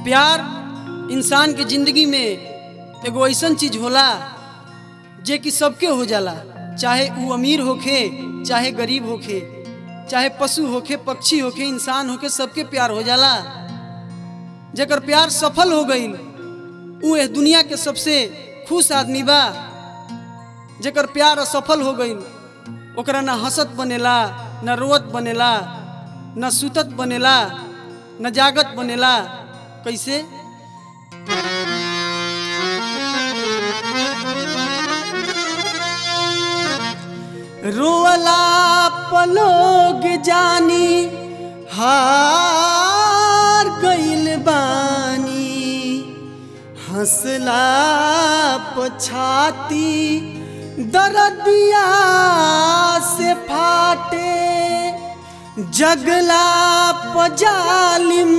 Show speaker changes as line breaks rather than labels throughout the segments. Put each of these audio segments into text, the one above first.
प्यार इंसान के जिंदगी में एगो ऐसन चीज होला जे कि सबके हो जाला चाहे ऊ अमीर होखे चाहे गरीब होखे चाहे पशु होखे पक्षी होखे इंसान होखे सबके प्यार हो जाला जेकर प्यार सफल हो गई ऊ इस दुनिया के सबसे खुश आदमी बा जेकर प्यार असफल हो गई ओकरा ना हंसत बनेला न रोवत बनेला न सुतत बनेला न जागत बनेला कैसे रोवला पलोग जानी हार गइल बानी हंसला पछाती दरदिया से फाटे जगला पजालिम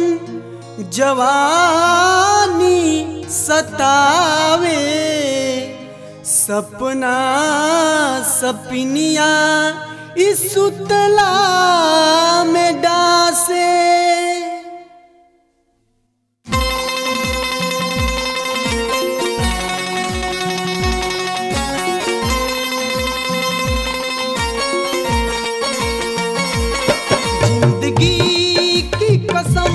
जवानी सतावे सपना सपनिया इस सुतला में डासे जिंदगी की कसम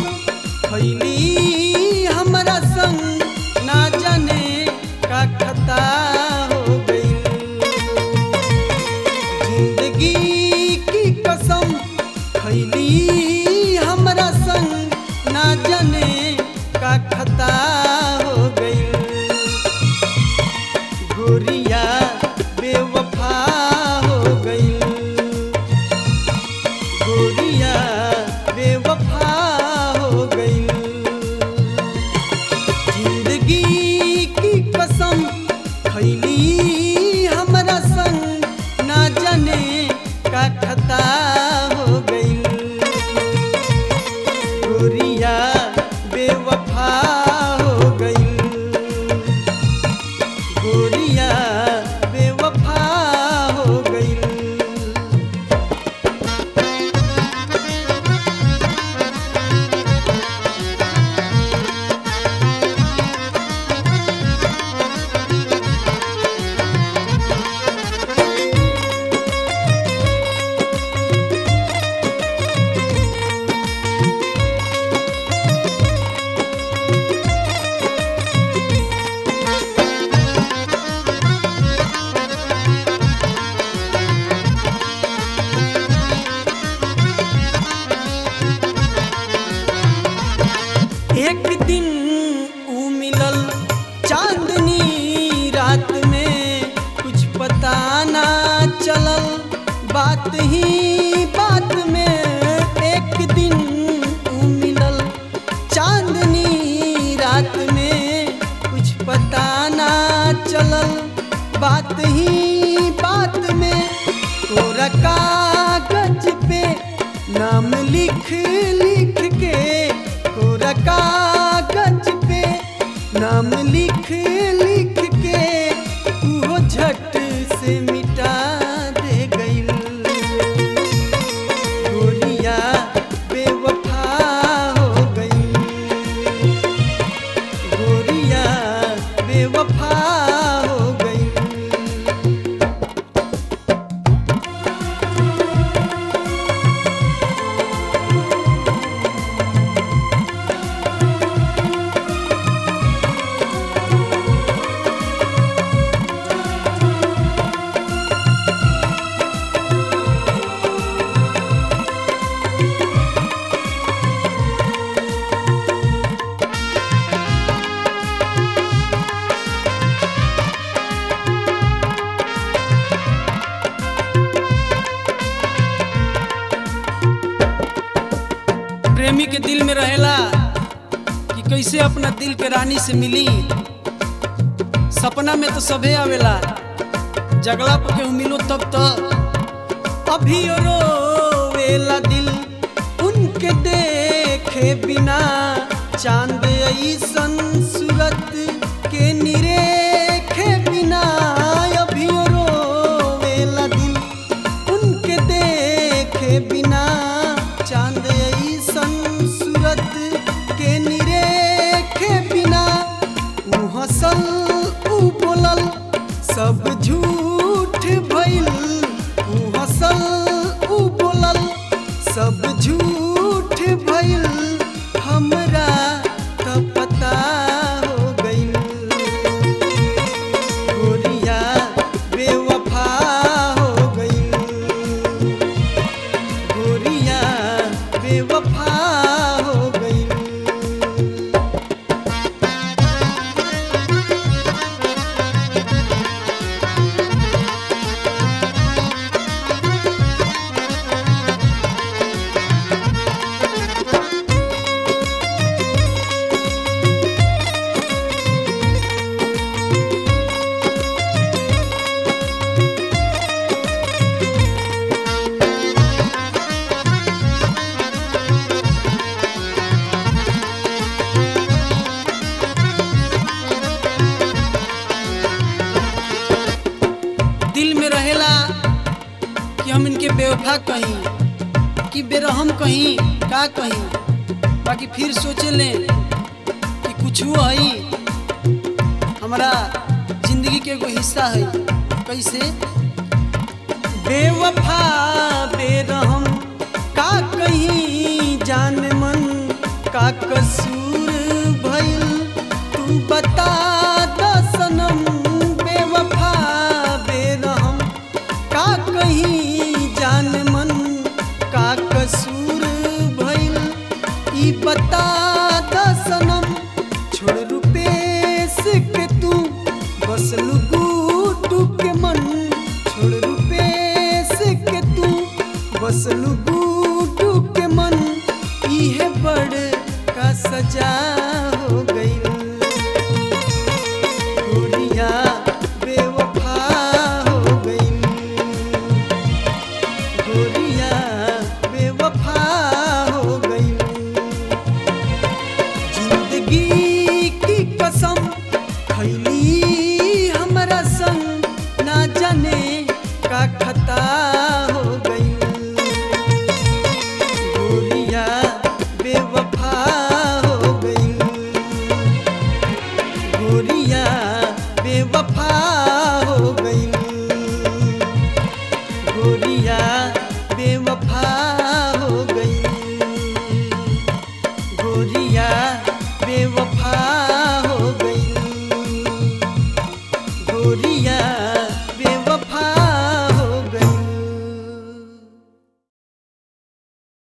खैली हमरा संग ना जाने का खता हो गई जिंदगी की कसम खैली हमरा संग ना जाने का खता हो गई गोरिया बेवफा हो गई गोरिया बेवफा हो गई जिंदगी की कसम खैली हमरा संग ना जाने का खता हो गई गोरिया बेवफा हो गई गोरिया बेवफा हो गई एक दिन ऊ मिलल चांदनी रात में कुछ पता ना चलल बात ही बात में एक दिन ऊ मिलल चांदनी रात में कुछ पता ना चलल बात ही बात में तोरा कागज पे नाम लिख लिख के तोरा कागज पे नाम लिख लिख के तू झट से मिटा दे गइल गोरिया बेवफा हो गई गोरिया बेवफा हो गई प्रेमी के दिल में रहेला कि कैसे अपना दिल के रानी से मिली सपना में तो सबे आवेला जगला पर केहू मिलो तब तो अभी रोवेला दिल उनके देखे बिना चांद ऐसन सूरत के निरेखे बिना अभी रोवेला दिल उनके देखे बिना चांद ऐसन सूरत के निरे झूठ भइल हमरा त पता हो गइल गोरिया बेवफा हो गइल गोरिया बेवफा हो गइल दिल में रहेला कि हम इनके बेवफा कहीं कि बेरहम कहीं का कहीं बाकी फिर सोचे लें कि कुछ है हमारा जिंदगी के एगो हिस्सा है कैसे बेवफा बेरहम का कहीं जान मन का कसूर भइल तू बता द सनम बेवफा बेरहम का कहीं जान मन का कसूर भइल ई बता द सनम छोड़ रुपेश के तू बस लुगू के मन छोड़ रुपेश के तू बस लुगू के मन इहे बड़ का सजा